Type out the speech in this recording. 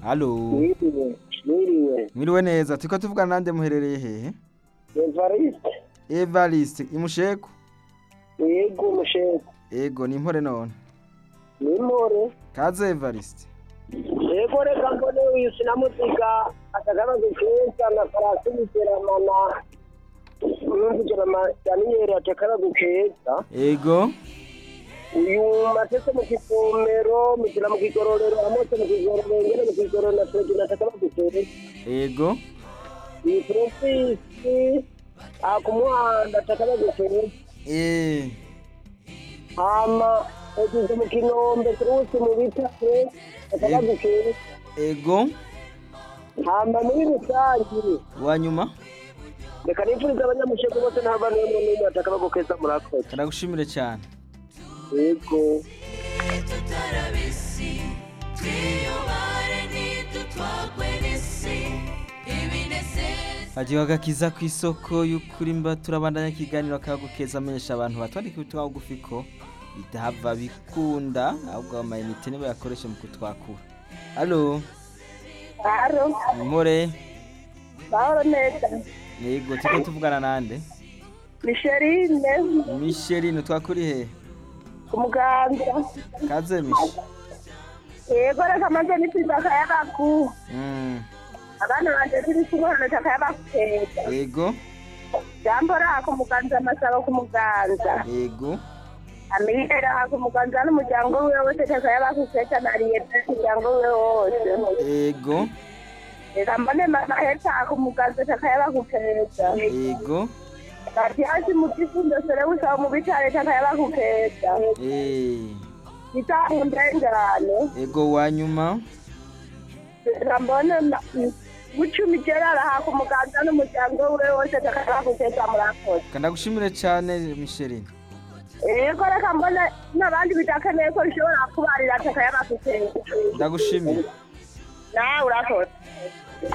Halo. Mwiriwe, mwiriwe. Mwiriwe neza. Turiko tuvugana nande muherereye hehe? Evariste, Evariste imusheko. yego musheko. Ego ni impore none. Nimore. Kaze Evariste. Yego reka mbone uyu sinamuziga atagabaze keza na farasi biteramana. Numvigerama Daniel atakaragu keza. Ego. Uyu matese mu kivomero, mutira mu kigororero, amose mu kigororero, ngere mu kigororero na Fredina atakaragu keza. Ego. Iyi profisi akumuhanda atakaragu keza. Eh. hama yagize mu kinombe kurusi mu bitare atabagukeye Ego. hama muri rusange Wanyuma. reka nifuriza abanyamusheko bose n'abana bamwe n'umwe batakabagukeza murakoze Karagushimire cyane. yego tutarabisi twiyubare ntidutwagwe n'isi ibinezeza Hajiwa gakiza ku isoko y'ukuri mba turabandanya ikiganiro kagukeza amenyesha abantu batwandika ubutumwa bugufi ko bitahava bikunda ahubwo amayinite nibo yakoresha mu kutwakura. Halo. Haro, Impore. mahoro neza. Yego turiko tuvugana nande? Micheline, Micheline twakuri he? ku muganga. Kaze Miche. Yego reka maze nipfiza akayabagu. Mm. Abana banje turi kubohana akayabakeza. Ego. Jambo raha ku muganza amasaba ku muganza. Ego. Amire raha ku muganza n'umuryango wiwe wose takayabakeza nariye n'umuryango wiwe wose. Ego. Reka mbone mama heta ku muganza takayabakeza. Ego. Kati hasi mu kifundo sere usaba mu bitare takayabakeza. Eh. Itamu ndengane. Ego wanyuma. Rambona gucumi gerara ha ku muganza n'umuryango we wose takara kugeza murakoze Kandagushimire cyane Micheline. yego reka mbona n'abandi bidakeneye ko bishobora kubarira takayabakugeza Ndagushimire. nawe urakoze